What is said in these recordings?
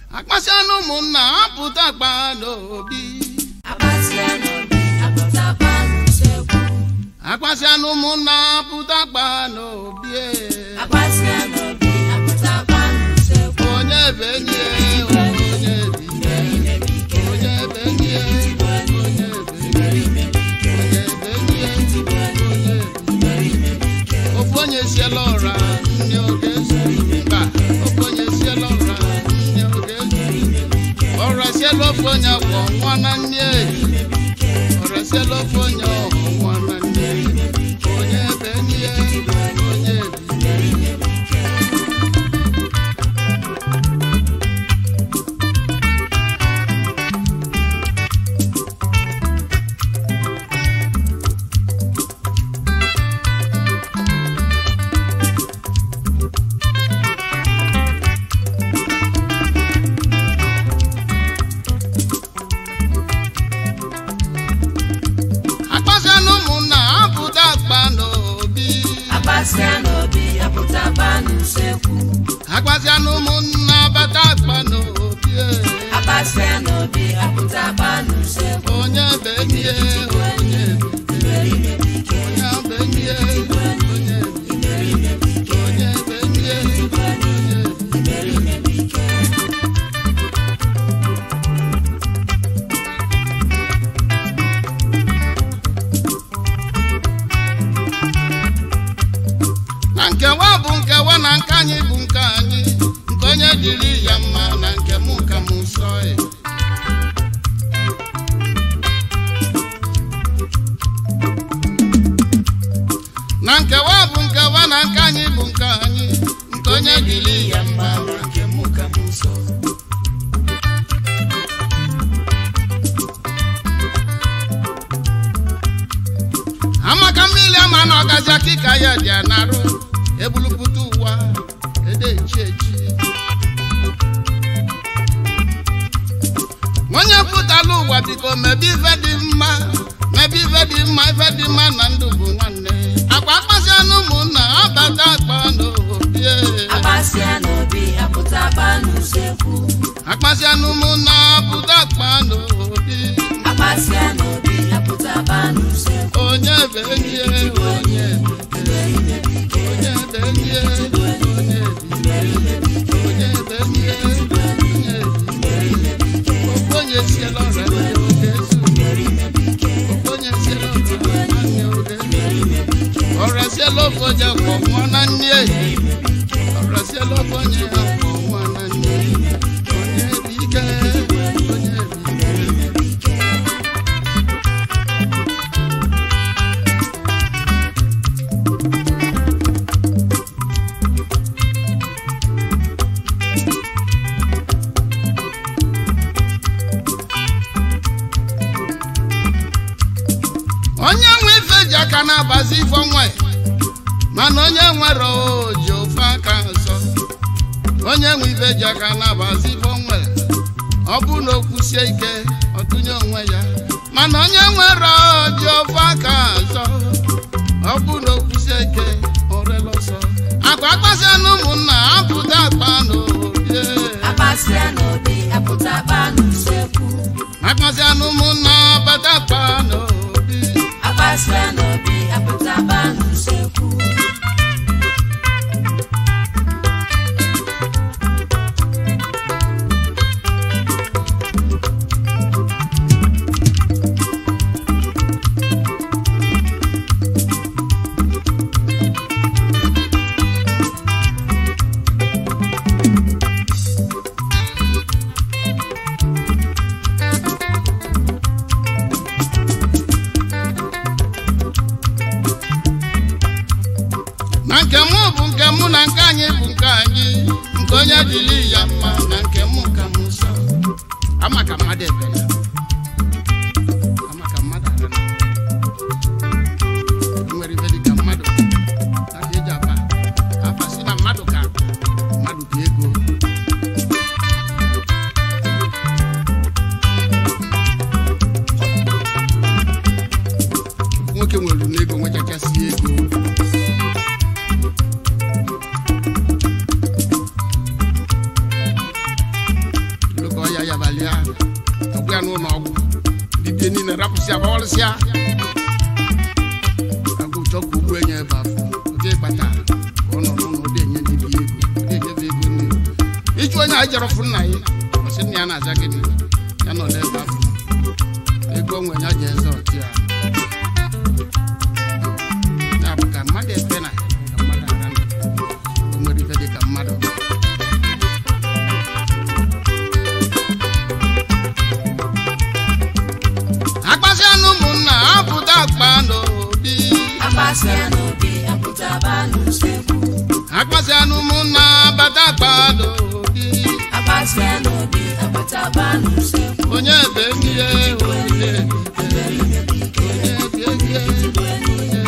akpasịanụ ụmụnna apụta akpa n'obi Akpasịa n'obi apụtakwa n'usekwu. akpasịanụ ụmụnna apụta akpa n'obi e. Akpasịa n'obi apụtakwa n'usekwu. onye bụ enyi ya onye bụ ibe onye bụ enyi ya onye bụ ibe onye bụ enyi ya onye bụ ofu onye siela ụra nne oge zuru mba ofu onye siela ụra nne oge zuru ọra siela ofu onye kwọ nwa na nne ọra siela ofu onye ọkwọ nwa na nne onye bụ enyi ya onye bụ ibe akpasịanụ ụmụnna apụta akpa n'obi Akpasịa n'obi apụtakwa n'usekwu. akpasịanụ ụmụnna bata akpa n'obi e. Akpasịa n'obi apụtakwa n'usekwu. onye bụ enyi ya onye bụ ibe onye bụ enyi ya onye bụ ibe onye bụ enyi ya onye bụ na nkewa bụ nkewa na nke anyị bụ nke anyị nke onye dịrị ya mma na nke mụ ka m nsọ ya na nkewa bụ nkewa na nke anyị bụ nke anyị nke onye dịrị ya mma na nke mụ ka m nsọ amaka mmiri ama na ọgazi akịka ya dị anarụ ebulupụta ụwa edechi echi onye pụtala ụwa biko mebe ife dị mma mebe ife dị mma ife dị mma na ndụ bụ nwanne akwa akpasị anụ ụmụnna abata akpa n'obi e. Akpasịa n'obi apụtakwa n'usekwu. akpasị anụ ụmụnna pụta akpa n'obi Akpasịa n'obi apụtakwa n'usekwu. onye bụ enyi ya onye bụ ibe. onye bụ enyi ya onye bụ ibe. onye bụ enyi ya onye bụ ibe. Ofu onye siela ọra ndị oge ezu. Ofu onye siela ọra ndị oge ezu. ọra siela ofu onye kwọ nwa na nne ehi. ọra siela ofu onye kwọ nwa na nne ehi. onye bụ ike onye bụ ibe. onye nwe ife ji aka na-agbazi ife onwe mana onye nwere oji ofe aka nsọ onye nwe ife ji aka na-agbazi ife onwe ọ bụ na o kwusie ike ọtụnye onwe ya mana onye nwere oji ofe aka nsọ ọ bụ na o kwusie ike orela ọsọ akwa akpasịa na ụmụnna apụta akpa n'obi Akpasịa n'obi apụtakwa n'usekwu. akpasịa na ụmụnna bata akpa n'obi Akpasịa n'obi apụtakwa n'usekwu. ya yabalị ya ọgwụ ya n'ụlọ ọgwụ dibịa niile rapụsịa gbawalịsịa agụ chọ ka ugbu enye ebe afọ oge kpata ka ọ nọ n'ụlọ ọdị enye dibịa ego ọdị enyebe ego nne ịchụ onye a jere fụ nna ya ọsị nna ya na-aza gịnị ya nọ n'ebe afọ ego onwe ya ji eze ọchị ya ya bụ ka mmadụ efe na ka mmadụ ara ndụ o nwere ife dị ka mmadụ akpasị anụ ụmụnna apụta akpa n'obi akpasịa n'obi apụtaba n'usekwu akpasị anụ ụmụnna bata akpa n'obi akpasịa n'obi apụtaba n'usekwu onye ebe mmiri onye onye ebe mmiri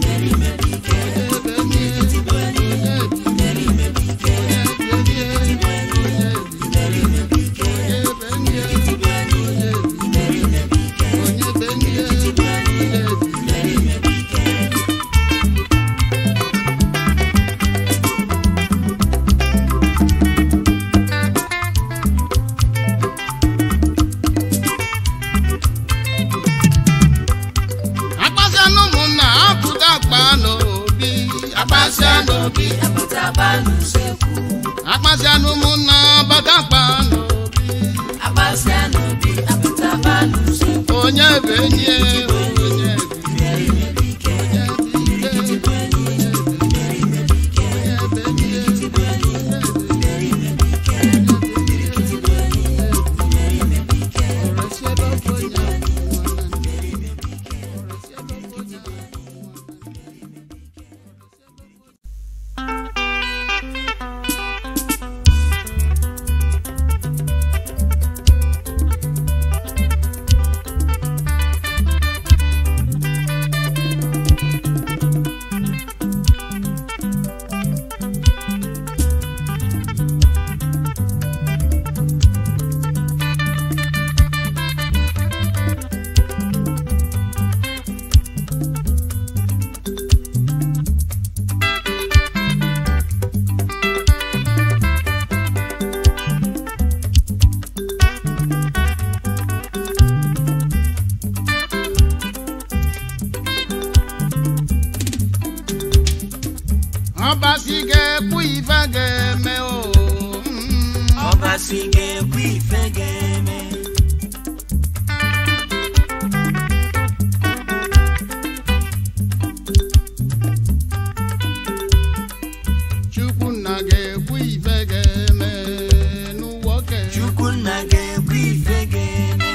akpasị anụ ụmụnna apụta akpa n'obi akpasị anụ n'obi apụtaba n'usekwu akpasị anụ ụmụnna bata akpa n'obi akpasịa n'obi apụtaba n'usekwu onye bụ enyi ya, onye bụ ọbasi ga-ekwu ife ga-eme o mm. ọbasi ga-ekwu ife ga-eme chukwunna ga-ekwu ife ga-eme n'ụwa oke chukwunna ga-ekwu ife ga-eme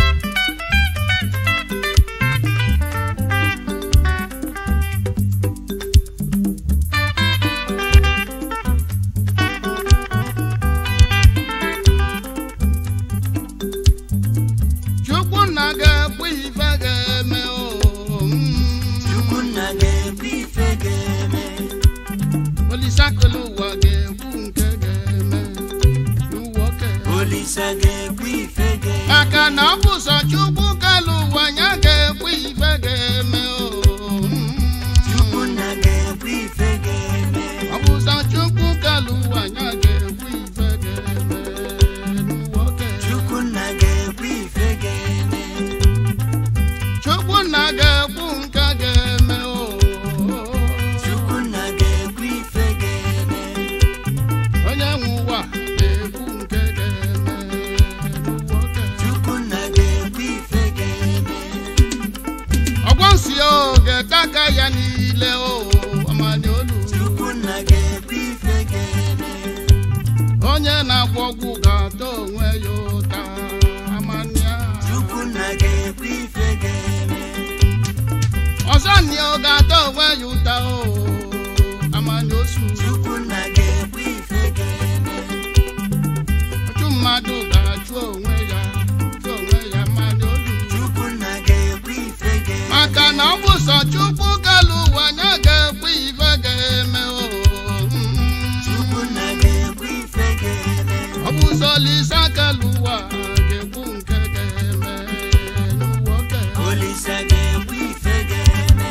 chukwunna ga-ekwu ife ga-eme o mm. chukwunna ga-ekwu ife ga-eme olisakele ụwa ga-ekwu nke ga-eme n'ụwa oke olisa ga-ekwu ife ga-eme maka na ọ bụ sọ chukwu kelu ụwa ya ga-ekwu ife ga-eme o mm. chukwunna ga-ekwu ife ga-eme ọ bụ sọ chukwu kelu ụwa ya ga-ekwu ife ga-eme n'ụwa oke chukwunna ga-ekwu ife ga-eme chukwunna ga-ekwu nke ga-eme o chukwunna ga-ekwu ife ga-eme onye nwe ụwa ga-ekwu nke ga-eme n'ụwa oke chukwunna ga-ekwu ife ga-eme ọgwọ nsị o ga-ete aka ya niile o amani olu chukwunna ga-ekwu ife ga-eme onye na-agwọ ọgwụ ga-ata onwe ya ụta amania chukwunna ga-ekwu ife ga-eme ọzọ nni ọ ga-ata onwe ya ụta o amani osu chukwunna ga-ekwu ife ga-eme ọchụ mmadụ ga-achụ onwe ya chụ onwe ya amani olu chukwunna ga-ekwu ife ga-eme maka na ọ bụ sọ chukwu kelu ụwa ya ga-ekwu ife ga-eme o chukwunna ga-ekwu ife ga-eme ọ bụ sọ lisa kelu ụwa ga-ekwu nke ga-eme n'ụwa oke olisa ga-ekwu ife ga-eme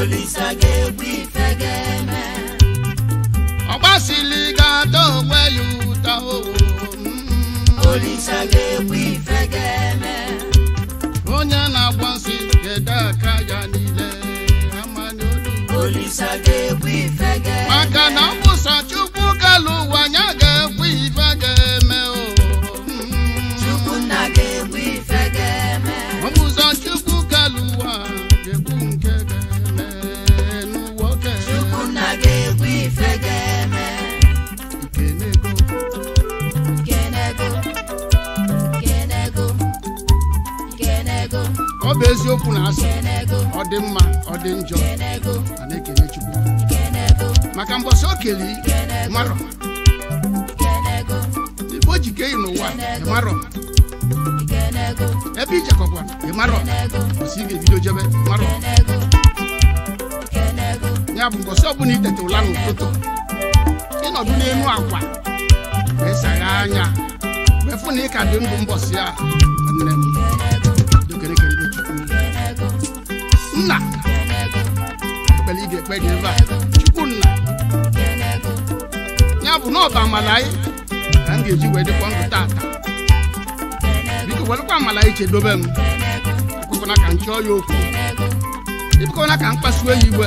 Olisa ga-ekwu ife ga-eme ọgbasili ga-ada onwe ya ụta o mm. Olisa ga-ekwu ife ga-eme onye na-agba nsị ga-ede aka ya niile amanye olu Olisa ga-ekwu ife ga-eme maka na ọ bụ sọ chukwu galụ ụwa ya ga-ekwu ife ga-eme o mm. Chukwunna ga-ekwu ife ga-eme ọ bụ sọ chukwu galụ ụwa ga-ekwu nke ga-eme n'ụwa oke Chukwunna ga-ekwu ife ga-eme ikenego Kenego Kenego Kenego ọ bụ eziokwu na asị Kenego ọ dị mma ọ dị njọ Kenego a na-ekele chukwu Kenego maka mbọsị o keli marọ Kenego ibe o jike ị n'ụwa ịmarọ Kenego ebe ijekọkwa ịmarọ Kenego ọsị ị ga-ebido jebe marọ Kenego Kenego ya bụ mbọsị ọbụla itete ụla n'ụtụtụ ịnọdụ n'elu akwa wee sagha anya wee fụ na ị ka dị ndụ mbọsị a nne m dokerekerebe chukwu Kenego nna Kenego ekpere ị ga-ekpe gị ebe a chukwu nna Kenego ya bụ na ọba amala anyị ka m ga-eji wee dịkwa ndụ tata biko welụkwa amala anyị chedobe m ekwekwana ka m chọọ ya okwu ebikwana ka m kpasuo ya iwe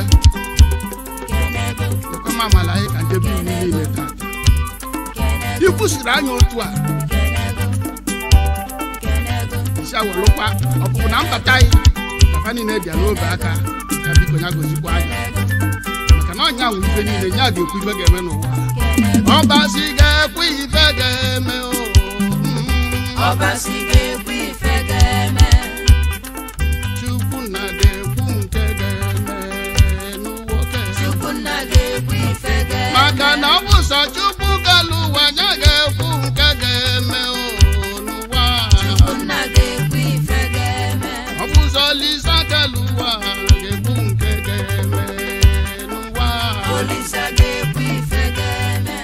ekwe m amala anyị ka njebe iwu niile tata ikwusiri anya otu a isi awelụkwa ọpụpụ na mbata anyị kafa niile bịa n'obe aka ya biko ya gozikwa anya maka na ọnya nwe ife niile ya ga-ekwu ife ga-eme n'ụwa ọbasi ga-ekwu ife ga-eme o mm. Ọbasi ga-ekwu ife ga-eme chukwu na ga-ekwu nke ga-eme n'ụwa oke Chukwunna ga-ekwu ife ga-eme maka na ọ bụ sọ chukwu galụ ụwa ya ga-ekwu nke ga-eme o n'ụwa Chukwunna ga-ekwu ife ga-eme ọ bụ sọ lisa galụ ụwa ga-ekwu nke ga-eme n'ụwa Olisa ga-ekwu ife ga-eme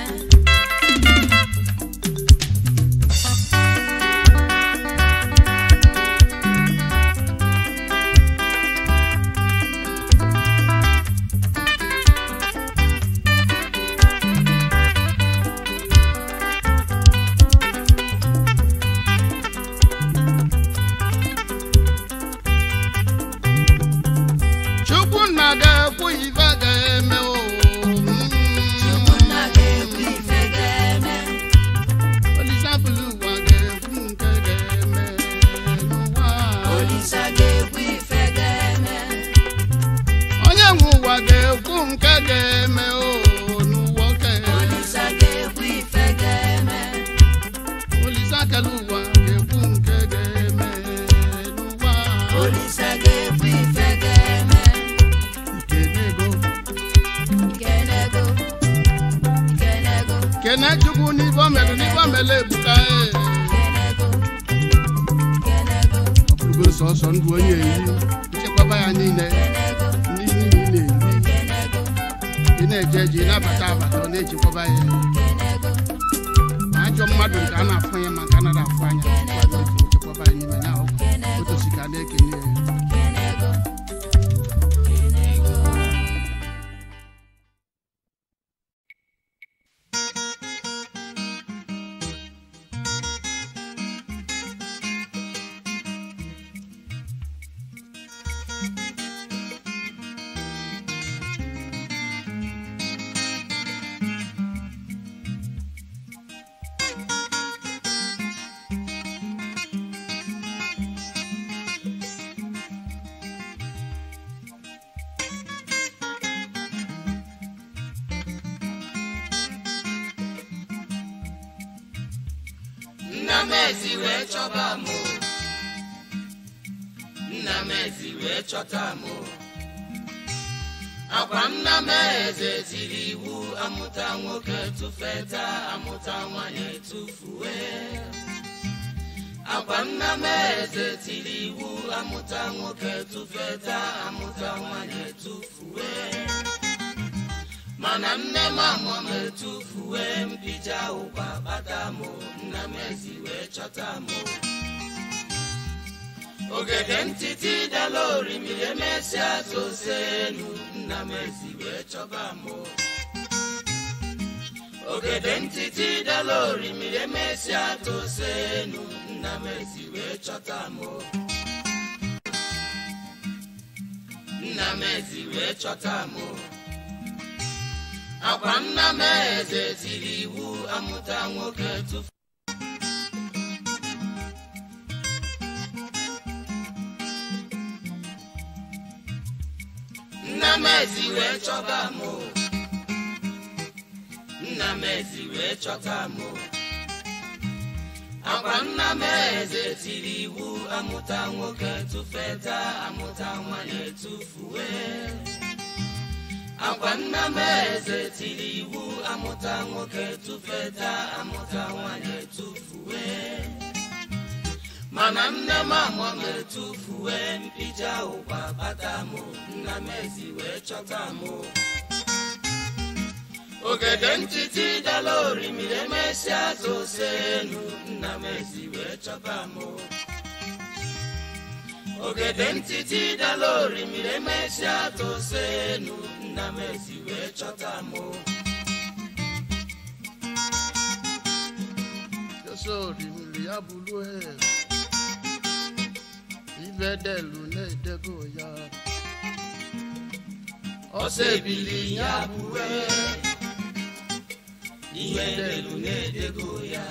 chukwu na ga-ekwu ife ga-eme o mm. Chukwunna ga-ekwu ife ga-eme olisa bụlụ ụwa ga-ekwu nke ga-eme n'ụwa Olisa ga-ekwu ife ga-eme onye nwe ụwa ga-ekwu nke ga-eme o n'ụwa oke Olisa ga-ekwu ife ga-eme olisa kele ụwa ga-ekwu nke ga-eme n'ụwa Olisa ga-ekwu ife ga-eme ikenego Kenego Kenego kene chukwu n'ife o mere n'ife o mere ebuka e Kenego Kenego ọ bụrụgo sọsọ ndụ onye eri nchekwaba ya niile Kenego ndị niile ị na-eri Kenego ị na-eje eje ị na-abata abata ọ na-echekwaba ya Kenego ma ajọ mmadụ nke a na-afụ anya ma nke a nara afụ anya ọ na-eji echekwaba ya n'ime ya otosi ka a na-ekene ya Kenego Kenego nna m ezi wee chọba m o. nna m ezi wee chọta m o. akwa nna m eze tiri iwu amụta nwoke tụfeta amụta nwanyị tụfuwe akwa nna m eze tiri iwu amụta nwoke tụfeta amụta nwanyị tụfuwe mana nne m amụọ m etufuwe mpija ụkwa kpata m nna m ezi wee chọta m ogede ntịtị dala orimiri emesịa tose elu nna m ezi wee chọba m ogede ntịtị dala orimiri emesịa tose elu nna m ezi wee chọta m nna m ezi wee chọta m akwa nna m eze tiri iwu amụta nwoke tufu nna m ezi wee chọta m nna m ezi wee chọta m akwa nna m eze tiri iwu amụta nwoke tụfeta amụta nwanyị etufuwe akwa nna m eze tiri iwu amụta nwoke tụfeta amụta nwanyị etufuwe mana nne m amụọ m etufuwe mpija ụkwa bata m nna m ezi wee chọta m ogede ntịtị dala orimiri emesịa tose elu nna m ezi wee chọba m ogede ntịtị dala orimiri emesịa tose elu nna m ezi wee chọta m Jesu orimiri ya bụrụ he ibe delu na-edego ya ọsọ ebili ya bụwe ihe delu na-edego ya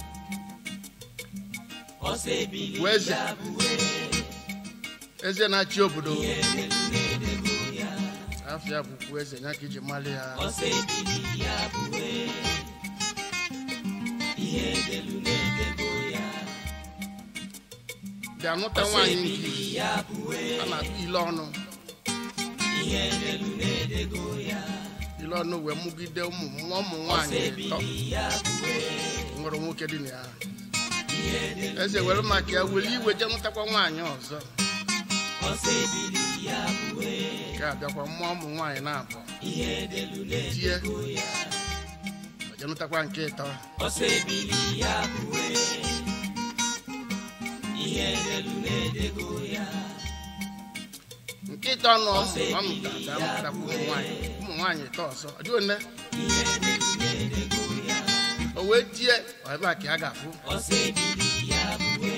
ọsọ ebili Weze. ya bụwe eze na-achị obodo ihe delu na-edego ya afịa bụkwa eze ya ka iji mali ya ọsọ ebili ya bụwe ihe delu na-edego ya bịa nụta ọsọ nwaanyị nke ebili ya bụwe a na-akpọ ile ọnụ ihe delu na-edego ya ile ọnụ wee mụgide ụmụ nwa ụmụ ọsọ nwaanyị ịtọ ebili ya bụwe nwere nwoke dị na ya ihe delu eze were maka ya were iwe je nụtakwa nwaanyị ọzọ ọsọ ebili ya bụwe ka abịakwa mmụọ ụmụ nwaanyị na-abụ ihe delu tie na-edego ya je nụtakwa nke ịtọ ọsọ ebili ya bụwe ihe delu na-edego ya nke ịtọ nọ ọnụta ga-amụtakwa ụmụ nwaanyị ụmụ nwaanyị ịtọ ọzọ ọ dịghị one ihe delu na-edego ya o wee tie ọ ebe a ka ya ga-afụ ọsọ ebili ya bụwe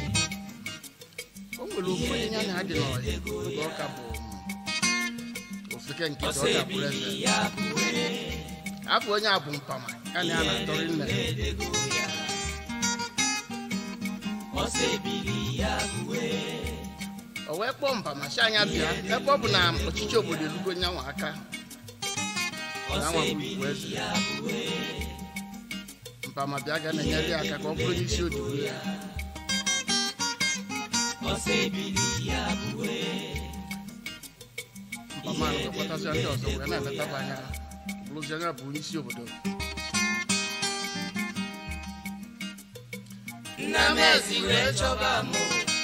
o nwere ofu onye ya na adị n'ọya oge ọka bụ mm, ofeke nke ọsọ ọka bụrụ eze ebili ya bụwe afọ onye a bụ mpama ya na ya na-atọrị nne na-edego ya ọsọ ebili ya bụwe o wee kpọọ mpama si anya bịa ebe ọ bụ na ọchịchị obodo elugo nyanwa aka na ọsọ nwa bụ ebili ugwu eze ya bụwe mpama bịa ga na-enyere ya aka ka ọ bụrụ n'isi odibo ya ọsọ ebili ya bụwe mpama ahụ ga-akpọtasịa ndị ọzọ wee na-eletaba anya bụrụzi anya bụ onye isi obodo nna m ezi wee chọba m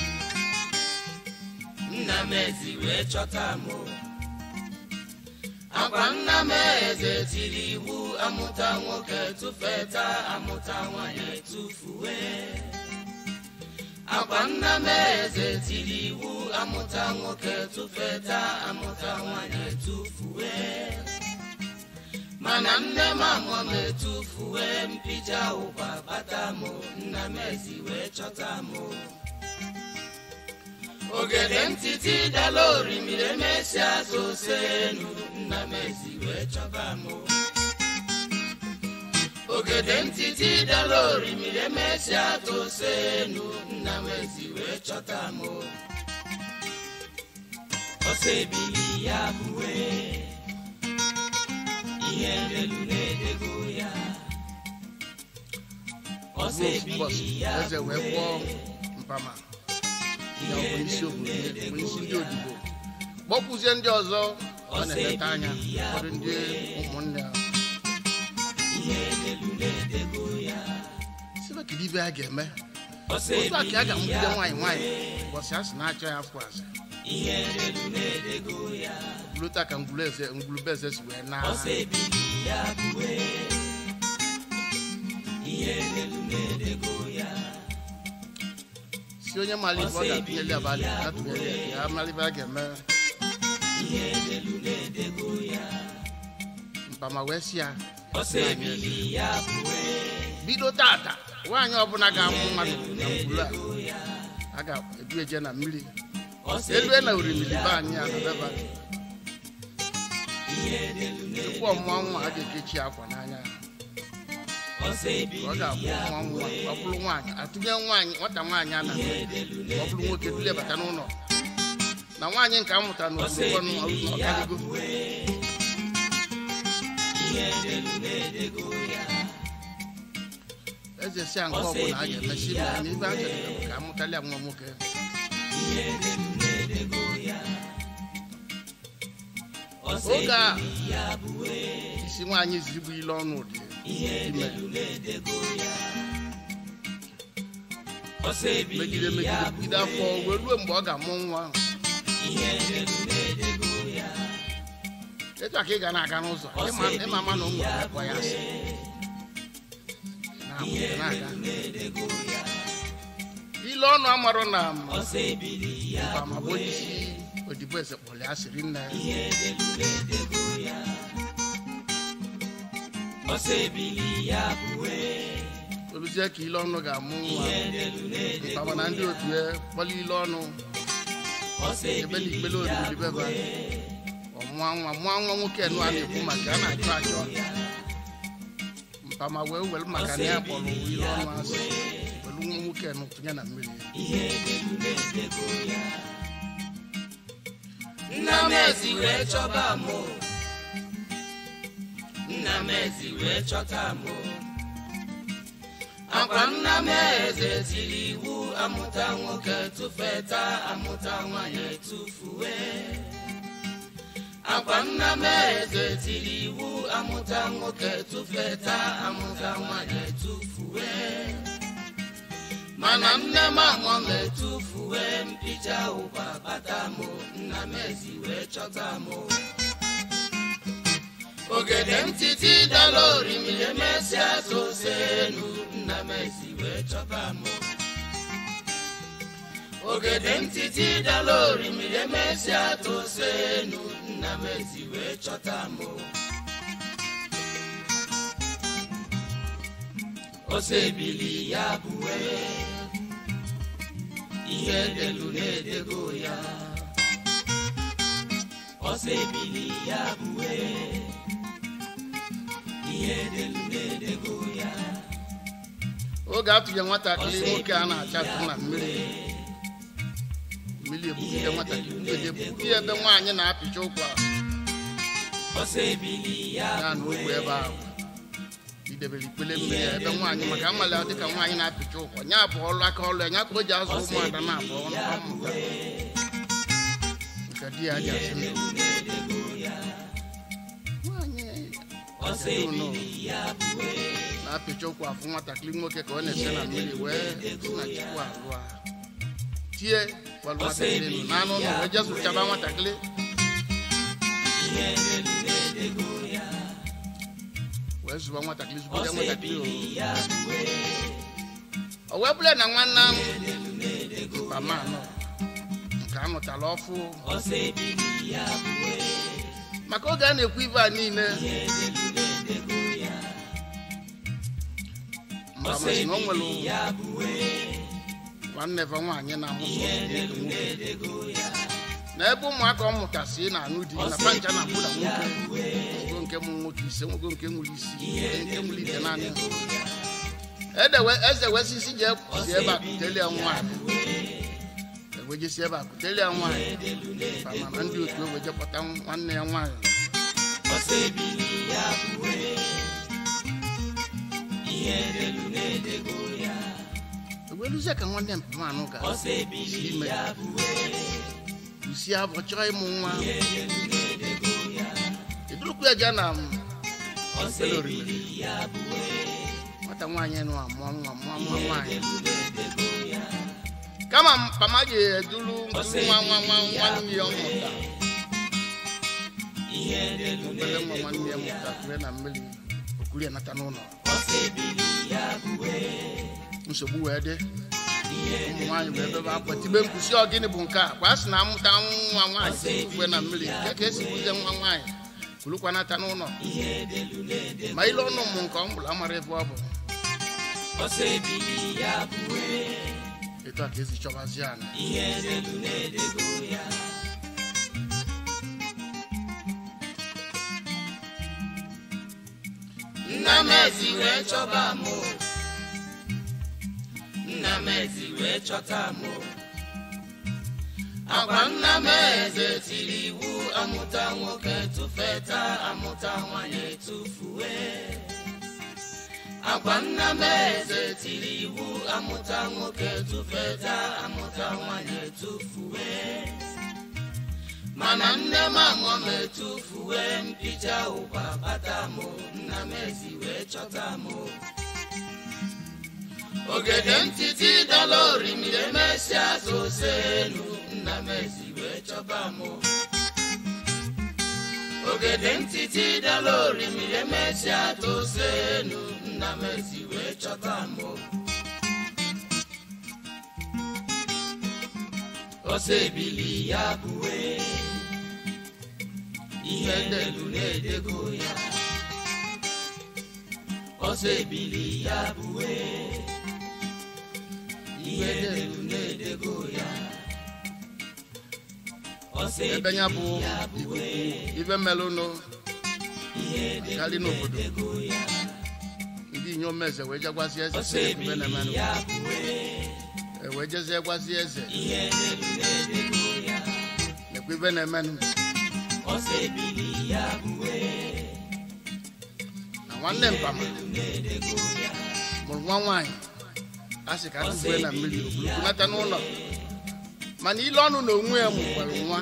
nna m ezi wee chọta m akwa nna m eze tiri iwu amụta nwoke tụfeta amụta nwanyị etufuwe akwa nna m eze tiri iwu amụta nwoke tụfeta amụta nwanyị etufuwe mana nne m amụọ m etufuwe mpija ụkwa bata m nna m ezi wee chọta m ogede ntịtị dala orimiri emesịa tose enu nna m ezi wee chọba m ogede ntịtị dala orimiri emesịa tose enu nna m ezi wee chọta m ọsọ ebili ya bụwe ihe ndelu na-edego ya ọsọ Ruo ofu ebili ụbọchị ya eze wee kpọọ mpama ya ọ bụ isi obodo ya bụ isi ndị odibo kpọkwuzie ndị ọzọ ọ na-eleta anya ụfọdụ ndị ụmụnne ya ihe ndelu na-edego ya sibe kedu ibe a ga-eme ọsọ otu a ka a ebili ga-amụgide ya nwaanyị nwaanyị ụbọchị a sị na-achọ ya afọ azụ ihe ndelu na-edego ya bụrụta ka ngwuru eze ngwurube eze si wee na ọsọ ebili ya bụwe ihe ndelu na-edego ya si si onye mara ife ọ ga-atụnyeli abalị ya tụnyeli ya ka ya mara ife a ga-eme mpama wee si ya bido tata nwaanyị ọbụla ga-amụ mmadụ na ngwuru a a ga-edu eje na mmiri elue na orimiri be anyị a na beba tupu ọmụọ nwa a ga-ekechi akwa n'anya ọ ga-abụ nwa nwa ọ bụrụ nwaanyị atụnye nwaanyị nwata nwaanyị a na ọ bụrụ nwoke dulebata n'ụlọ na nwaanyị nke a mụtara n'obodo ọkaligo eze si a nke ọbụla a ga-emesi ma na ibe a chọrọ bụ ka amụtali ya nwa nwoke oge a isi nwaanyị zirigbu ile ọnụ dị ime megide megide megide afọ wee ruo mgbe ọ ga-amụ nwa ahụ etu a ka ị ga na-aga n'ụzọ ịma- ịma ama na o nwere ekwe ya asị na-amụta na-aga ile ọnụ amarụ na mpama bụ onye isi odibo eze kpọrọ ya siri nne ya oluzie ka ile ọnụ ga-amụ nwa mpama na ndị otu ya kpọrọ ile ọnụ ebe na ikpele oriri beba ọmụọ nwa mụọ nwa nwoke nụ a na-ekwu maka a na-achọ achọ mpama wee were maka na ya kpọrọ ile ọnụ asị were nwa nwoke nụ tụnye na mmiri nna m ezi wee chọba mụ nna m ezi wee chọta mụ akwa nna m eze tiri iwu amụta nwoke tụfeta amụta nwanyị etufue akwa nna m eze tiri iwu amụta nwoke tụfeta amụta nwanyị etufue mana nne m amụọ m etufue mpicha ụkwa bata mụ nna m ezi wee chọta mụ ogede ntiti dala orimiri emesịa tose elu nna m ezi wee chọta mụ ogede ntiti dala orimiri emesịa tose elu nna m ezi wee chọta mụ ose ebili ya bụwe ihe delu na-edego ya ose ebili ya bụwe ihe delu na-edego ya oge atụnye nwatakịrị nwoke a na-achatụ na mmiri mmiri ebugide nwatakịrị mgbede bugide ebe nwaanyị na-apịcha ụkwa ose ebili ya ya na ogwe ebe ahụ idebere ikpele mmiri ya ebe nwaanyị maka mmali dịka nwaanyị na-apịcha ụkwa nya bụ ọrụ aka ọrụ ya nya ka o ji azụ ụmụada na-abụ ọnụ ọmụta nke di ya ji asị ndụ nwaanyị ose ebili ya bụwe na-apịcha ụkwụ afụ nwatakịrị nwoke ka ọ na-ese na mmiri wee si na chukwu alụa tie gbalụ nwatakịrị nụ n'anụ ụlọ wee jezụchaba nwatakịrị ihe delu na-edego ya wee zụba nwatakịrị zụgide nwatakịrị o ya bụwe o wee bụrụ na nwanne m mkpama anọ nke anụtara ọfụ ose ebili ya bụwe maka oge a na-ekwu ibe a niile mkpama si na o nwere ya bụwe nwanne va nwaanyị na-amụ nwoke na ebe ụmụaka ọ mụtasị na-anụ di na pancha na abụ na nwoke nwoke nke mụ nwoke ise nwoke nke nwere isi nwoke nke nwere ite naanị edewe eze wesisi jee si ebe a kutelie nwaanyị ewejesi ebe a kutelie nwaanyị mkpama na ndị otu ewejepụta nwanne ya nwaanyị ose ebili ya bụwe ihe delu na-edego ya eweluzie ka nwanne mpama anụ ga ose ebili si ime ya bụwe usi abụ chọọ ịmụ nwa edurukwu ya ja na m ose Ele oriri. ebili ya bụwe nwata nwaanyị nụ amụọ nwa mụọ nwa nwaanyị kama mpama ji eduru nkuru nwa nwa nwa nwanne ya mụta ihe delu obere nwa nwanne ya mụta kure na mmiri okuru ya nata n'ụlọ ose ebili ya bụwe nsogbu wee dị ụmụ nwaanyị bụ ebe akwa tibe mkpusi ọ gịnị bụ nke a kwa sị na amụta nwa nwaanyị ugwe na mmiri nke ka esi buzie nwa nwaanyị kulukwanata n'ụlọ ma ile ọnụ ụmụ nke ọ mụrụ amara ebe ọ bụ ọsọ ebili ya bụwe etu a ka esi chọbazie ana ihe delu na-edego ya nna m ezi wee chọba m o. nna m ezi wee chọta m o. agwa nna m eze tiri iwu amụta nwoke tụfeta amụta nwanyị etufue agwa nna m eze tiri iwu amụta nwoke tụfeta amụta nwanyị etufue mana nne m amụọ m etufuwe mpịcha ụkwa bata m nna m ezi wee chọta m ogede ntiti dala orimiri emesịa zose elu nna m ezi wee chọba m ogede ntiti dala orimiri emesịa tose elu nna m ezi wee chọta m ọsọ ebili ya bụwe ihe ndelu na-edego ya ọsọ ebili ya bụwe ihe ndelu na-edego ya ọsọ ebe ya bụ ebili ya bụwe ikuku ibe melụnụ ihe karị ndelu n'obodo na-edego ya ndị inyom eze wee jegwazie eze ọsọ sị ebe ebili na-emenụ ya bụwe E wee jezie gwazie eze ihe ndelu na-edego ya nekwa ibe na-emenụ ọsọ ebili ya bụwe na nwanne mpama na-edego ya mụrụ nwa nwaanyị a sị ka atụfue na mmiri okulunata n'ụlọ mana ile ọnụ na onwe ya mụkwara nwa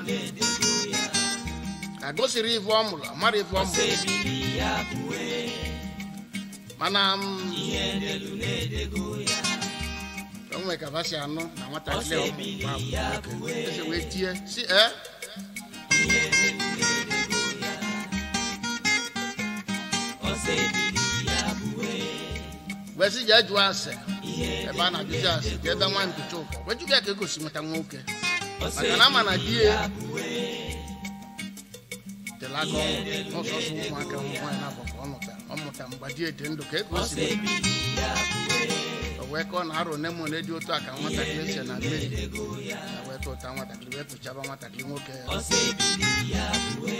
ka gosiri ife ọ mụrụ amara ife ọ ọsọ mụrụ ebili ya bụwe mana m ihe ndelu na-edego ya o nwere ka basi anụ na nwatakịrị ọ mụrụ nwa bụ ya nwoke. bụwe eze wee tie si ee ihe ndelu na-edego ya ọsọ ebili ya bụwe wee sị jee jụọ ase ihe ebe a na-ajụzi ase ka ebe nwa nkụcha ụkọ wee jụga ya ka egosi nweta nwoke ọsọ maka na ama na di ya bụwe tere aka ọnwụ n'ụsọsọ ụmụaka ụmụ nwaanyị na-abụ ka ọ mụta ọ mụta mgbe di dị ndụ ka e ka o si ọsọ ebili ya bụwe o wee ka ọ na-arụ nne m ole dị otu a ka nwatakịrị si na mmiri na wee tụta nwatakịrị wee tụchaba nwatakịrị nwoke ya ọsọ ebili ya bụwe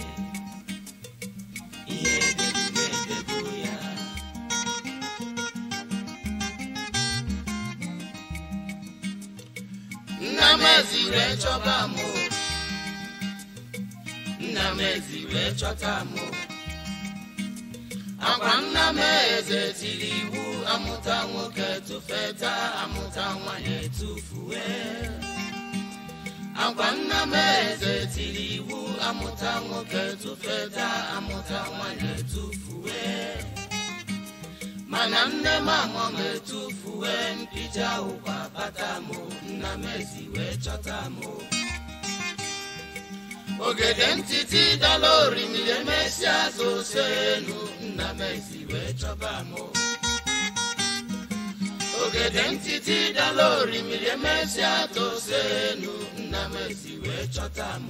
ihe ndelu na-edego ya nna m ezi wee chọba m o. nna m ezi wee chọta m o. agwa nna m eze tiri iwu amụta nwoke tụfeta amụta nwanyị etufue agwa nna m eze tiri iwu amụta nwoke tụfeta amụta nwanyị etufue mana nne m amụọ m etufuwe mpịcha ụkwa bata m nna m ezi wee chọta m ogede ntiti dala orimiri emesịa zose elu nna m ezi wee chọba m ogede ntiti dala orimiri emesịa tose elu nna m ezi wee chọta m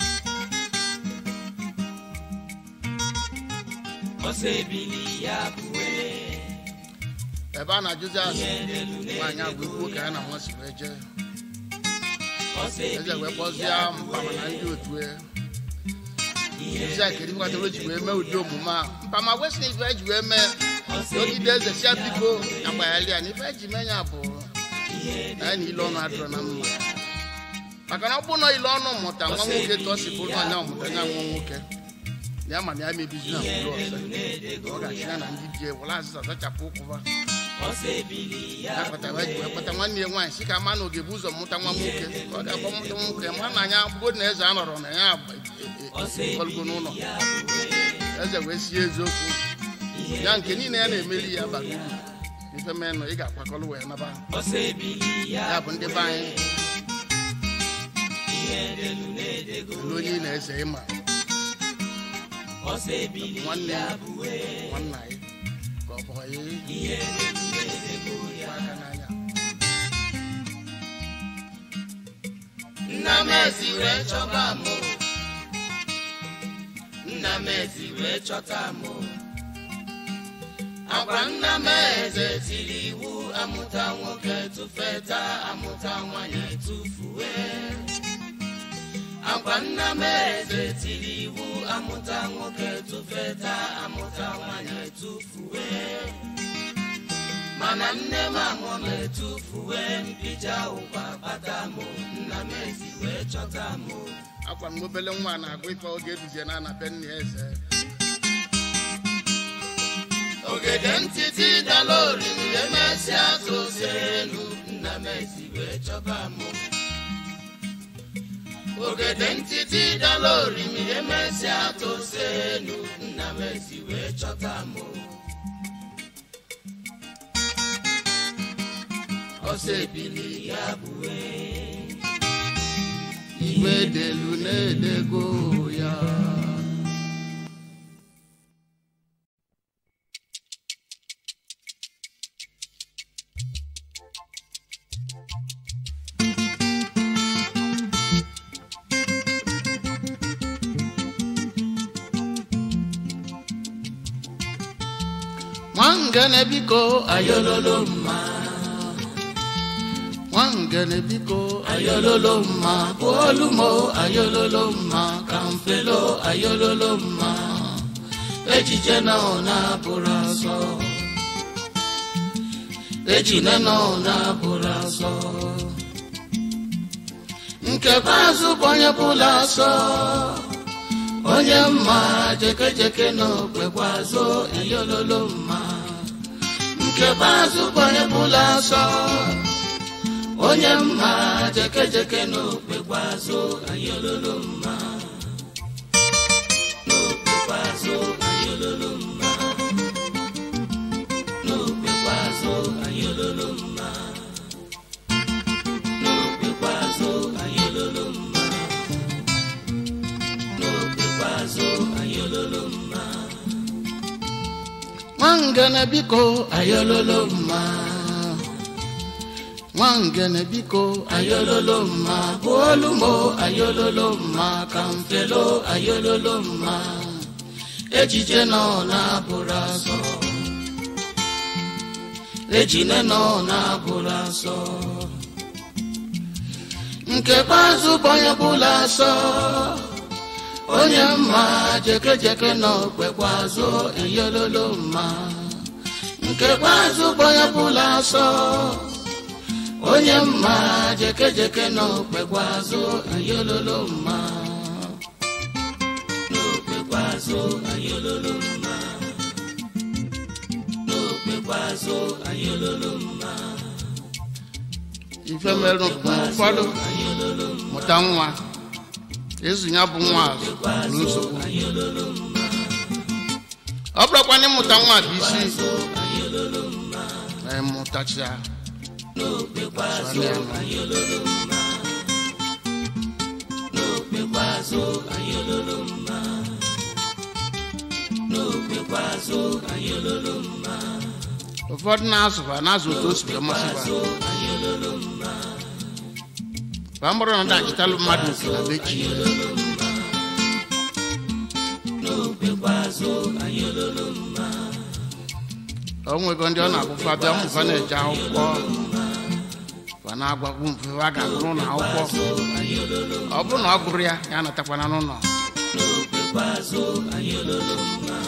ọsọ ebili ya bụwe ebe a na-ajụzi ase nwaanyị agwa ikwu ka ya na nwa si wee jee ọsọ eze wee ebili kpọzie mpama na ndị otu ya ezi a kedu nkwatere o ji wee mee ụdị omume a mpama wesị na ife eji wee mee ogide eze sia biko agbaghali ya na ife eji mee ya bụ na ya na ile ọnụ adịrọ na mma maka na ọ bụrụ na ile ọnụ mụta nwa nwoke ka ọ si bụrụ na ya ọmụta ya nwa nwoke ya ma na ya mebizi na mkpụrụ ọzọ ọ ga-achị ya na ndị di were azịza zachapụ ụkwụba ọsọ ebili ya ya kpatara eji wee kpata nwanne ya nwaanyị si ka ama na oge bụ ụzọ mụta nwa nwoke ka ọ ga-akpọ mụta nwoke ma na anya bụgo na eze anọrọ na ya kọlugo n'ụlọ ya bụwe eze wee sie eziokwu ya nke niile ya na-emeri ya bara uru ife menụ ị ga-akwakọrọ wee naba ọsọ ebili ya ya bụ ndị be anyị ihe ndelu na-edego elu onye ị na-eze ịma ọsọ ebili nwanne ya ya bụwe nwanna ya ka ọ bụ ya ihe ndelu na-edego ya gba aka n'anya ezi wee chọba mụ nna m ezi wee chọta mụ agwa nna m eze tiri iwu amụta nwoke tụfeta amụta nwanyị tụfuwe agwa nna m eze tiri iwu amụta nwoke tụfeta amụta nwanyị tụfuwe mana nne m amụọ m etufuwe mpija ụkwa kpata mụ nna m ezi wee chọta mụ akwa m obele nwa na-agụ ife oge eduzie na ana be nna ya eze ogede ntịtị dala oriri emesịa tụsịrị elu nna m ezi wee chọba mụ ogede ntịtị dala oriri emesịa tụsịrị elu nna m ezi wee chọta mụ ọsọ ebili ya bụwe igwe delu na-edego ya nwangene biko ayololo mma nwangene biko ayololo mma bụolumo ayololo mma kamfelo ayololo mma ejije na ọ na-abụrụ asọ ejine na ọ na-abụrụ asọ nkekwa azụ bụ onye bụla asọ onye mma jekejeke na okpekwa azụ ayololo mma nkekwa azụ bụ onye bụla asọ onye mma jekejeke n'okpekwa azụ anyị ololo mma n'okpekwa azụ anyị ololo mma n'okpekwa azụ anyị ololo mma n'okpekwa azụ anyị ololo mma n'okpekwa azụ anyị ololo mma nwangene biko ayololo mma nwangene biko ayololo mma bụolumo ayololo mma kamfelo ayololo mma ejije nọ na-abụrụ asọ ejine nọ na-abụrụ asọ nkekwa azụ bụ onye bụla asọ onye mma jekejeke nọ kwekwa azụ ayololo mma nkekwa azụ bụ onye bụla asọ onye mma jekejeke n'okpekwa azụ ayololo mma n'okpekwa azụ ayololo mma n'okpekwa azụ ayololo mma ife mere mgbe ụfọdụ mụta nwa ezu ya bụ nwa azụ na nsogbu ọ bụrụkwana ịmụta nwa bụ isi mụtachia n'okpekwa azụ ayololo mma n'okpekwa azụ ayololo mma n'okpekwa azụ ayololo mma ụfọdụ na-azụba na-azụ otu o si wee masịba azụ ayololo mma ba mụrụ na dachịtalụ mmadụ nke na bechi n'okpekwa azụ ayololo mma o nwego ndị ọ na-abụfa bịa mụfa na-eje akwụkwọ fa na-agwagbu mfe a ga-agụrụ na akwụkwọ ọ bụrụ na ọ gụrụ ya ya natakwana n'ụlọ n'okpekwa azụ ayololo mma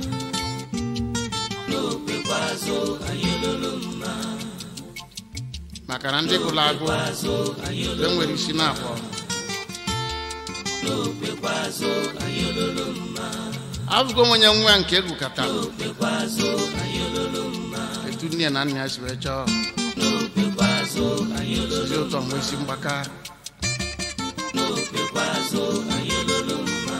n'okpekwa azụ ayololo mma maka na ndị gụrụ agụ azụ e nwere isi na abụọ n'okpekwa azụ ayololo mma abụgo m onye nwa nke egwukọtara n'okpekwa azụ ayololo mma etu nne na nna ya si wee chọọ n'okpekwa azụ ayololo ozi ụtọ mgbe isi mgbaka n'okpekwa azụ ayololo mma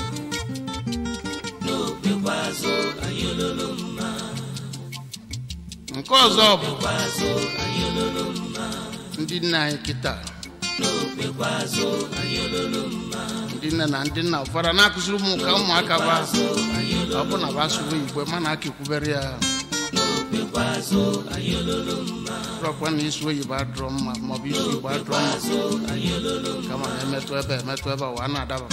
n'okpekwa azụ ayololo mma nke ọzọ bụ n'okpekwa azụ ayololo mma ndị nne anyị kịta n'okpekwa azụ ayololo mma ndị nne na ndị nna ụfọdụ na-akụziri ụmụ ka ụmụaka ba ọ bụ na ba asụrụ igwe mana aka ekwubere ya rọkwa na isi oyibo adụrọ mma maọbụ isi igbo adụrọ mma kama na emetụ ebe emetụ ebe ụwa na-adaba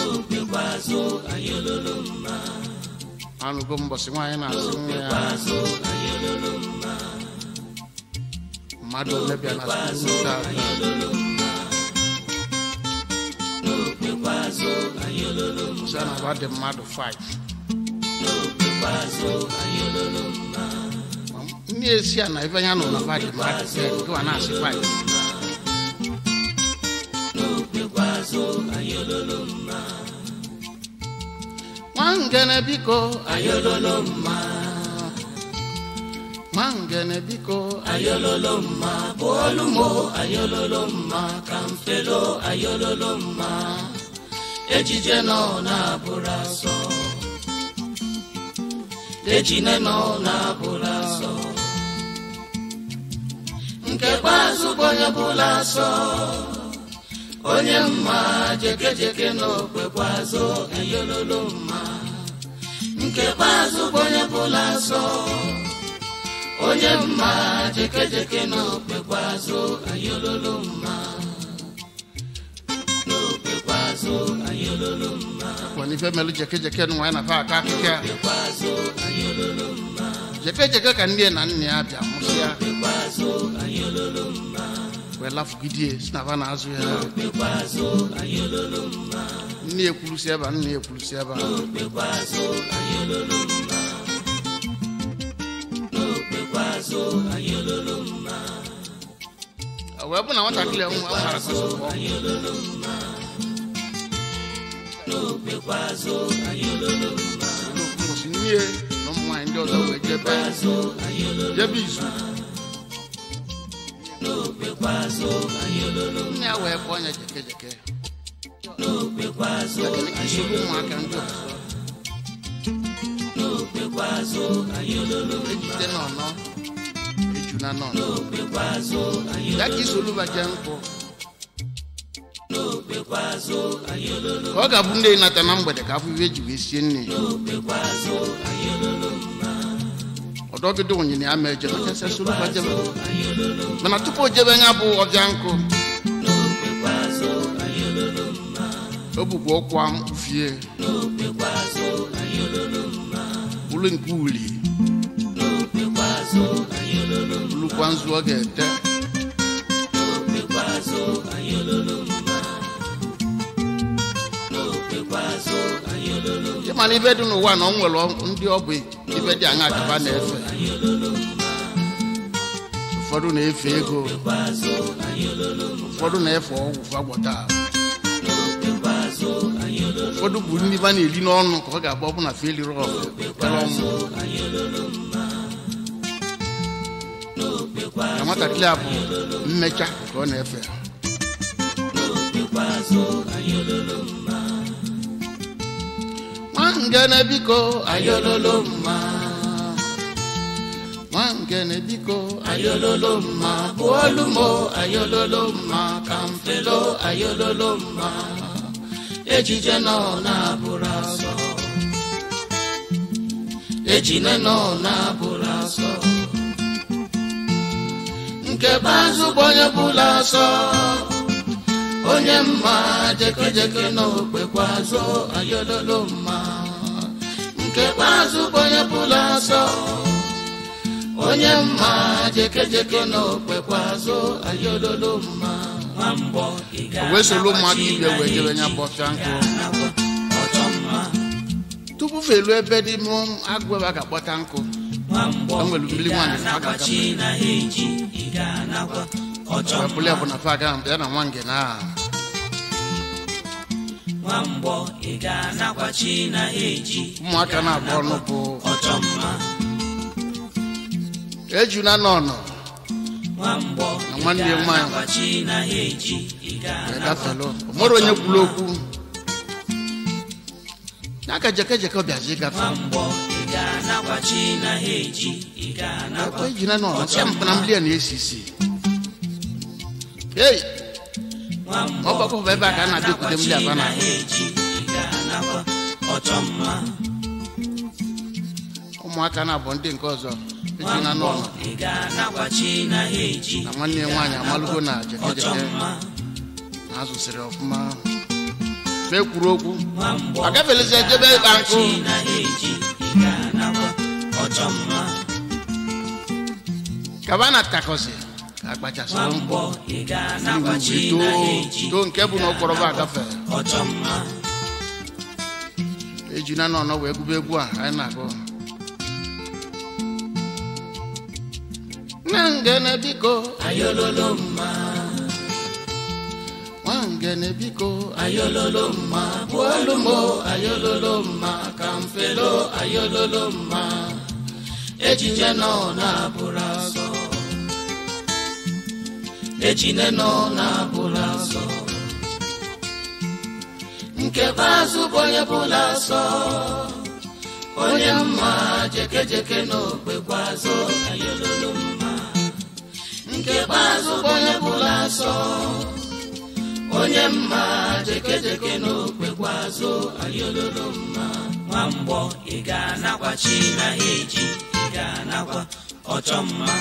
anụgo mbọsị nwaanyị na-asị nwa ya mmadụ ole bịa na skuul taa sị na ụwa dị mmadụ 5 ndị esi a na ebe ya nọ na va dị mmadụ 10 gịwa na-asị 5 nwangene biko ayololo mma nwangene biko ayololo mma bụolumo ayololo mma ka mfelo ayololo mma ejije nọ na-abụrụ asọ ejine nọ na-abụrụ asọ nke kpeazụ bụ onye bụla asọ onye mma jekejeke n'okpekwazụ ayololo mma nke kpeazụ bụ onye bụla asọ onye mma jekejeke n'okpekwazụ ayololo mma n'okpekwazụ ayololo mma kwani ife melu jekejeke nụ nwanyị na fa aka akụkọ ya jekejeke ka nne na nne ya bịa mụsịa wee lafugidie si na fa na-azụ ya nne ekwurusi ebe a nne ekwurusi ebe a O wee bụ na nwatakịrị nwa mara kwesịrị ụbọchị nne na ụmụ nwaanyị ndị ọzọ wee jebe jebe izu nne ya wee kpọọ ya jekejeke nsogbu ụmụaka ndị ọzọ ejide n'ọnọ eju na n'ọnọ ya ka isoluba jee nkwụ ka ọ ga-abụ ndị nata na mgbede ka afọ iwe eji wee sie nne ọdọgide onyinye ya ma eje mechasịa soluba jebe mana tupu o jebe ya bụ ọbịa nkụ o bukwa ụkwụ mkpufie bụrụ nke uli bụrụkwa nzu ọ ga-ete ịmana ibe dị n'ụwa na ọ nwere ndị ọ bụ ibe dị aṅa akaba na-efe ụfọdụ na-efe ego ụfọdụ na-efe ọgwụ fagwọta ụfọdụ bụ ndị ba na-eri n'ọnụ ka ọ ga-agba ọbụ na feliri ọfụ kpere ọnwụ na nwatakịrị a bụ mmecha ka ọ na-efe nwangene biko ayololo mma nwangene biko ayololo mma bụolumo ayololo mma ka mfelo ayololo mma ejije nọ na-abụrụ asọ ejine nọ na-abụrụ asọ nke bazụ bụ onye bụla asọ onye mma jekejeke n'okpekwa azụ ayololo mma nke bazụ bụ onye bụla asọ onye mma jekejeke n'okpekwa azụ ayololo mma nwambọ ị o wee soro ụmụaka ibe wee jebe nya bọcha nkụ ga-anakwa ọchọ mma tupu felu ebe dị mụ agụ ebe a ga-akpọta nkụ nwambọ O nwere ị mmiri nwaanyị na ọ ga-anakwa ga-aga chi na ha eji ị ga-anakwa ọchọ wee bụrụ ya bụ mma na fa aga ya na nwa ngene a nwambọ ị ga-anakwa chi na ha eji ụmụaka na-abụ ọnụ bụ ọchọ mma ejuna n'ọnọ nwambọ Na ị nwanne ya nwaanyị. ga-anakwa chi na ha eji ị wee ga-anakwa gafelu o nwere onye kwuru okwu ya ka jekejeke bịazi gafe nwambọ ị ga-anakwa chi na ha eji ị ga-anakwa ekwe ejuna n'ọnọ sịa mpụ na mmiri a na-esi isi ei nwambọ ọ gbakọ bụ ebe a ka a na-adịkwute mmiri aba na ha eji ị ga-anakwa ọchọ mma ụmụaka na-abụ ndị nke ọzọ ejina n'ụlọ ị ga-anakwachi na ha eji na nwanne ya nwaanyị amalụgo na ọchọ jekejeke mma na azụsịrị ọfụma ma ekwuru okwu nwamgbọ agafelizi ejebe ịkpa nkụ chi na ha eji ị ga-anakwa ọchọ mma kaba na takọzi ka akpachasịrị mkpọ nwamgbọ ị ga-anakwachi too na ha eji too nke bụ na ụkpọrọba agafe ọchọ mma ejina n'ọnọ wee gụba egwu a anyị na-agụ nna ngene biko ayololo mma nwa ngene biko ayololo mma bụọlụ m ayololo mma ka mfelo ayololo mma ejije nọ na-abụrụ asọ ejine nọ na-abụrụ asọ nke bazụ bụ onye bụla asọ onye mma jekejeke n'okpekwazụ ayololo mma nke bazụ bụ onye bụla asọ onye mma jekejeke n'okpekwazụ ayololo mma nwamgbọ ị ga-anakwachi na ha eji ị ga-anakwa ọchọ mma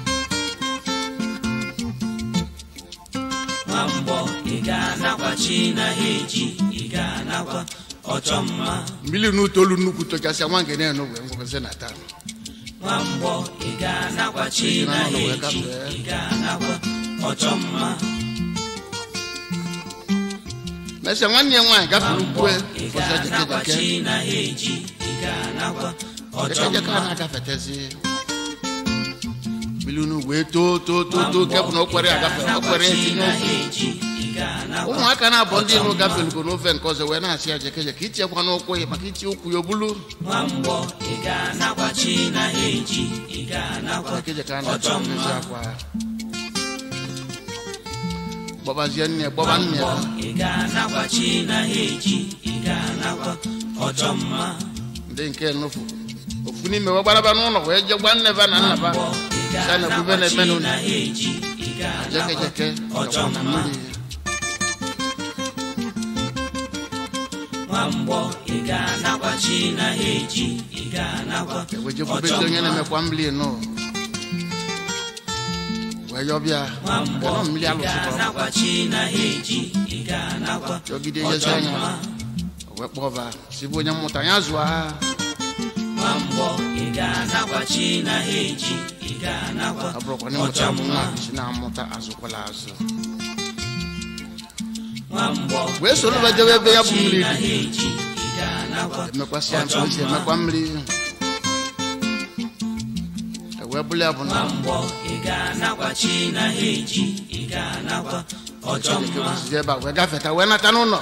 nwamgbọ ị ga-anakwachi na ha eji ị ga-anakwa ọchọ mma mmiri n'utolu nnukwu tochasịa nwa ngene eno wee ngwụsị na taa nwamgbọ ị ga-anakwachi na ha eji ị ga-anakwa ọchọ mma mesịa nwanne ya nwaanyị gafere ukwe ị ụfọdụ jekejeke ga-anakwachi na ha eji ị ga-anakwa ọchọ jekejeke a mma na-agafetezi mmiri unu wee too too too too nke bụ na okwere agafe okwere etinye ofe ụmụaka na-abụ ndị ihu gafelugo n'ofe nke ọzọ wee na-asị ya jekejeke ichekwa n'ụkwụ ya maka ichi ụkwụ ya obulu nwamgbọ ị ga-anakwachi na ha eji ị ga-anakwa jekejeke a ọchọ na-achọ mmezi mma akwa gbọbazie nne gbọba nne nwamgbọ ya ị ga-anakwachi na ha eji ị ga-anakwa ọchọ mma ndị nke nufu ofu n'ime wee gbaraba n'ụlọ wee je gwa nne ba na nna ba nwamgbọ ị sa na ekwube na-eme ga-anakwachi n'ụlọ na ha eji ị ga-anakwa jekejeke ọchọ gakwa na mma mmiri nwamgbọ ị ga-anakwachi na ha eji ị ga-anakwa wee ọchọ jekwubezi onye mma na-emekwa mmiri nụ wee yọbịa nwamgbọ nọ mmiri ị alụsịkwa ga-anakwachi na ha eji ị ga-anakwa jọgide ọchọ yezi anya mma wee kpọba sibụ onye mmụta ya zụọ ha nwamgbọ ị ga-anakwachi na ha eji ị ga-anakwa ọ bụrụkwa na ịmụta ọchọ bụ mma nwa si na-amụta azụkwala azụ nwamgbọ wee soro ba jebe ebe ya bụ mmiri na ha dị eji ị ga-anakwa emekwasị ya mkpa esi emekwa mmiri ewee bụrụ ya bụ na nwamgbọ ị ga-anakwachi na ha eji ị ga-anakwa ọchọ Chineke mma wesizi ebe a wee gafeta wee nata n'ụlọ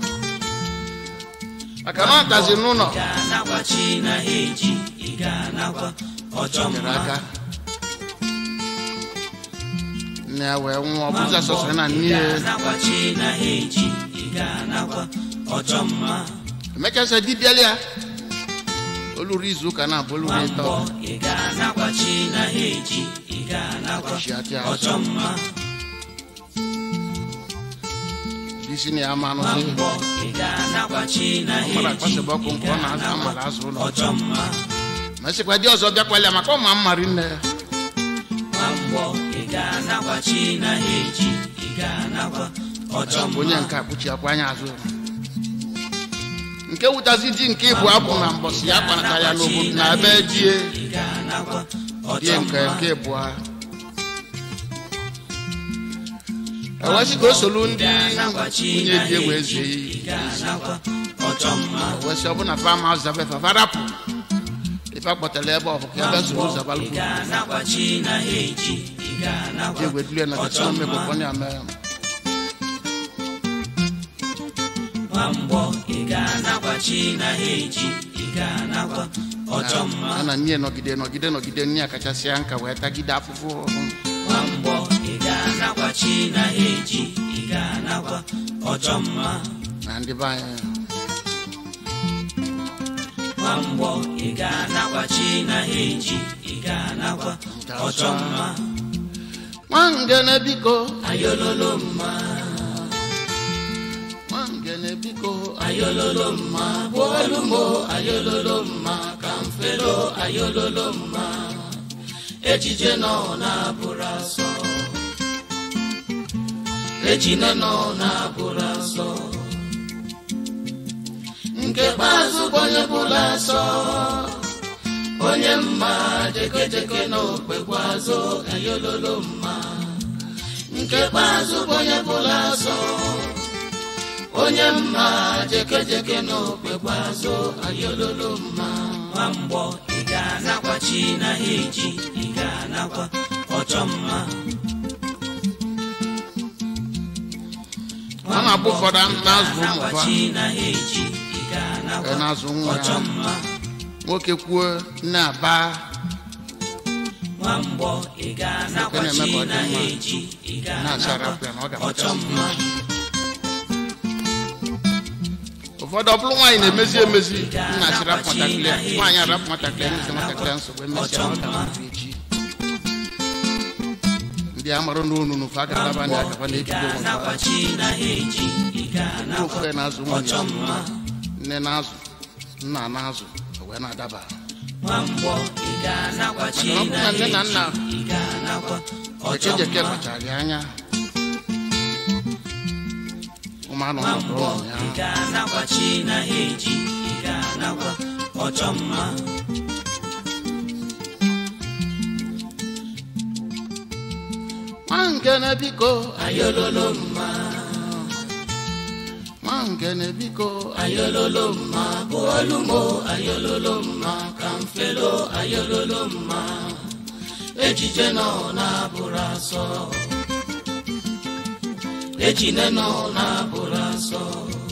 maka na ọ tazi n'ụlọ ị ga-anakwachi na ha eji ị ga-anakwa ọchọ nyere mma aka nne ya wee nwụọ ọ bụzi Nwamgbọ asọsọ na ị nne ya ga-anakwachi na ha eji ị ga-anakwa ọchọ mma emechasịa dibịala ya oluru izu ụka na-abụ oluru ịtọ nwamgbọ ị ga-anakwachi na ha eji ị ga-anakwa Ọchịchị atị ọchọ azụ mma isi na ya ma anụzi nwamgbọ ị ga-anakwachi na ha mara eji akpasịba ọkụ ị nke ọ na-azụ ga-anakwa amara azụ ụlọ ọchọ mma ma sịkwa di ọzọ bịakwala ya maka ọma mmari nne ya nwamgbọ ị ga-anakwachi na ha eji ị ga-anakwa ọchọ bụ onye mma nke akpụchi akwa anya azụ nke wutazi di nke ịbụ abụ na mbọsị ya kpanata ya n'obodo na ebe die ị ga-anakwa die ọchọ nke mma nke ịbụ ha ewesị ka o solu ndị nwunye di ewe eze ị ga-anakwa ọchọ mma ewesị ọ bụ na fam haus zabe fafarapụ ife akpọtara ebe ọ bụ ka ebe soro ị zabalụ ga-anakwachi na ha eji ị di ga-anakwa egwe dule na ọchọ tachọ mma mmekọkọ ya mee nwamgbọ ị ga-anakwachi na ha eji ị ga-anakwa ọchọ mma a na nne nọgide nọgide nọgide nne ya kachasịa nka wee tagide afụfụ nwamgbọ ị ga-anakwachi na ha eji ị ga-anakwa ọchọ mma na ndị be anyị nwamgbọ ị ga-anakwachi na ha eji ị ga-anakwa ọchọ mma nwangene biko ayololo mma nwangene biko ayololo mma bụọlụ mo ayololo mma ka mfelo ayololo mma ejije nọ na-abụrụ asọ ejine nọ na-abụrụ asọ nke kpeazụ bụ onye bụla asọ onye mma jekejeke na okpekwa azụ ayololo mma nke kpeazụ bụ onye bụla asọ onye mma jekejeke na okpekwa azụ ayololo mma nwamgbọ ị ga-anakwa chi na ha eji ị ga-anakwa ọchọ mma a na-abụ ụfọdụ na-azụ ụmụ Anakwa ha chi na ha eji ị Ee, ga-anakwa na-azụ nwa ọchọ ya mma nwoke kwuo nne aba nwamgbọ ị ga-anakwa Nke na-eme chi ka ọ dị na ha mma. eji ị na-achara ga-anakwa ya na ọ ọchọ ga-amachasị mma ụfọdụ ọ bụrụ nwaanyị na-emezi emezi nna achị rapụ nwatakịrị ya nwaanyị arapụ nwatakịrị ya nyezi nwatakịrị ya nsogbu emesịa ọ ga-amafu echi ndị a marụ n'onu n'ofe a ga-alaba ndị agaba ị na-ebido onwe ga-anakwa ha chi na ha eji ị ndị ga-anakwa ofu ya na-azụ nwunye ọchọ mma nne na-azụ nna na-azụ o wee na-adaba nwamgbọ ị ga-anakwa chi Maka na ọ na bụ na nne ha na eji nna ị ga-anakwa ọchọ ekejeke mma kpachara ya anya ụmụ anụ ọhụrụ nwamgbọ ụmụ ya ị ga-anakwa chi na ha eji ị ga-anakwa ọchọ mma nwa nkene biko ayololo mma nwa nkene biko ayololo mma bụ olumo ayololo mma ka mfelo ayololo mma ejije nọ na-abụrụ asọ ejine nọ na-abụrụ asọ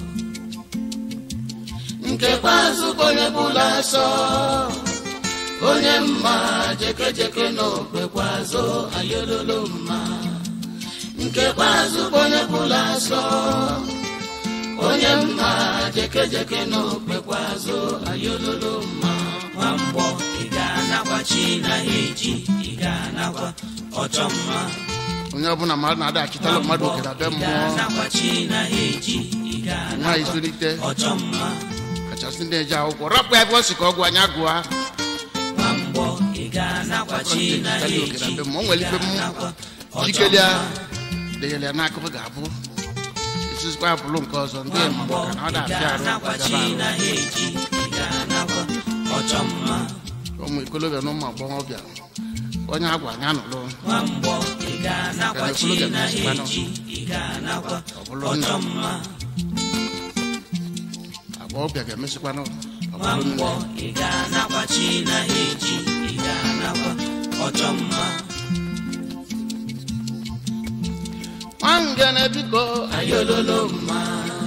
nke kpeazụ bụ onye bụla asọ onye mma jekejeke na okpekwa azụ ayololo mma nke kpeazụ bụ onye bụla asọ onye mma jekejeke na okpekwa azụ ayololo mma nwamgbọ ị ga-anakwa chi na ha eji ị ga-anakwa ọchọ mma onye ọbụla mmadụ na-ada achịtala mmadụ oke na be ị mmụọ ga-anakwa chi na ha eji ị nwaanyị ga-anakwa zụlite ọchọ mma kachasị ndị eji akwụkwọ rapụ ya ebe ọ sị ka ọ gụọ anya gụọ nwamgbọ ị ga-anakwa chi na ha Achịtala oke na eji be mmụọ o ị nwere ife m ga-anakwa ọchọ jikelia mma denyere ya n'akụkụ ga-abụ esizikwa abụrụ nke ọzọ ndị ma nwamgbọ maka na ọ ị na-afịa arụ ga-anakwa chi gaba na arụ ha eji ị ga-anakwa ọchọ mma ụmụ ikolobịa na ụmụ agbọghọbịa onye agwa anya nụlụ nwamgbọ ị ga-anakwa Ka chi na-ekwulu na ha ga-emesikwanụ. eji ị ga-anakwa Ọ bụrụ nna. ọchọ mma agbọghọbịa ga-emesikwanụ ọ bụrụ nwamgbọ nne ị ga-anakwa chi na ha eji ị ga-anakwa ọchọ mma nwangene biko ayololo mma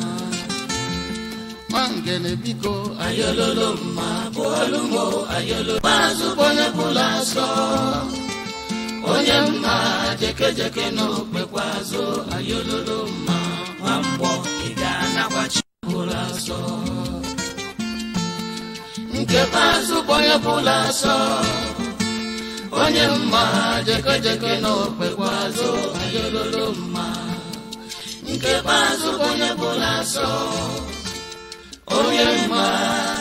nwangene biko ayololo mma bụ olumo ayololo azụ bụ onye bụla asọ onye mma jekejeke na okpekwa azụ ayololo mma nwamgbọ ị ga-anakwa chi bụla asọ nke azụ bụ onye bụla asọ onye mma jekejeke na okpekwa azụ ayololo mma nke azụ bụ onye bụla asọ onye mma